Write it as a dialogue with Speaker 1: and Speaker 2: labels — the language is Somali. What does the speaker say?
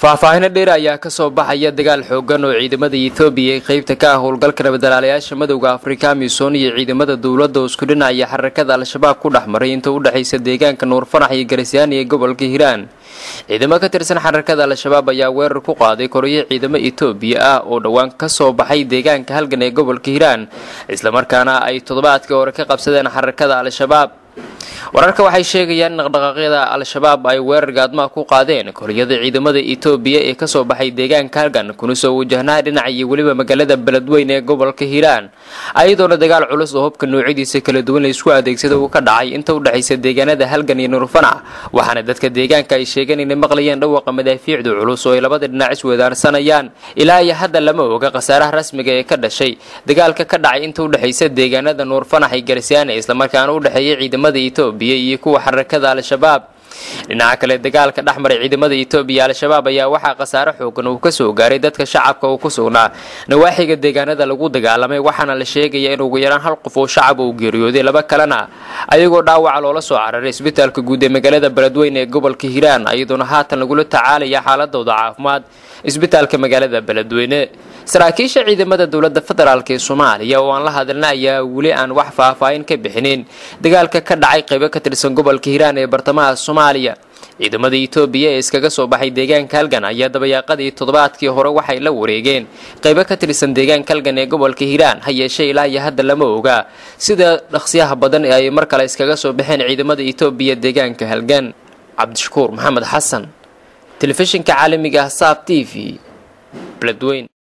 Speaker 1: faahfaahino dheer ayaa kasoo baxaya dagaal xoogan oo ciidamada ethoobiya ee qeybta ka ah howlgalka nabadalaalayaasha madowda afrika amisom iyo ciidamada dowladda oo isku dhinaya xarakada al-shabaab ku dhex maray inta u dhexaysa deegaanka nuurfanax iyo garisyaani ee gobolka hiiraan ciidamo ka tirsan xarakada al-shabaab ayaa weerar ku qaaday koriyo ciidamo etoobiya ah oo dhowaan kasoo baxay deegaanka halgan ee gobolka hiiraan islamarkaana ay toddobaadkii hore ka qabsadeen xarakada al-shabaab wararka waxay sheegayaan in dhaqdhaqaaqyada al-shabaab ay weerar gaadmaha ku qaadeen koriyada ciidamada etoobiya ee kasoo baxay deegaanka halgan kuna soo wajahnaa dhinaca iyo weliba magaalada beledweyn ee gobolka hiiraan ayadoona dagaal culus oo hubka noocyadiisa kala duwan laisku adeegsada uu ka dhacay inta u dhexaysa deegaanada halgan iyo nuurfanac waxaana dadka deegaanka ay sheegeen inay maqlayeen dhawaqa madaafiicdu culus oo ay labada dhinac iswedaarsanayaan ilaa iyo hadda lama oga khasaaraha rasmiga ee ka dhashay dagaalka ka dhacay inta u dhexaysa deegaanada nuurfanax iyo garisyaane islamarkaana u dhexeeya ciidamada etoobiya iyo kuwa xarakada al-shabaab dhinaca kale dagaalka dhex maray ciidamada etoobiya al-shabaab ayaa waxaa khasaare xoogan uu kasoo gaaray dadka shacabka uu ku sugnaa nawaaxiga deegaanada lagu dagaalamay waxaana la sheegaya in ugu yaraan hal qof oo shacab uu geeriyooday laba kalena ayagoo dhaawaca loola soo cararay isbitaalka guud ee magaalada beledweyn ee gobolka hiiraan ayadoona haatan lagula tacaalaya xaaladooda caafimaad isbitaalka magaalada beledweyne saraakiisha ciidamada dowladda federaalk ee soomaaliya oo aan la hadalna ayaa weli aan wax faahfaahin ka bixinin dagaalka ka dhacay qaybo ka tirsan gobolka hiiraan ee bartamaha soomaaliya ciidamada etoobiya ee iskaga soo baxay deegaanka halgan ayaa dabayaaqadii toddobaadkii hore waxay la wareegeen qaybo ka tirsan deegaanka halgan ee gobolka hiiraan ha yeeshee ilaa iyo hadda lama oga sida dhaqsiyaha badan ee ay mar kale iskaga soo baxeen ciidamada etoobiya deegaanka halgan cabdishakuur maxamed xasan telefishinka caalamiga ah saab t v beledweyn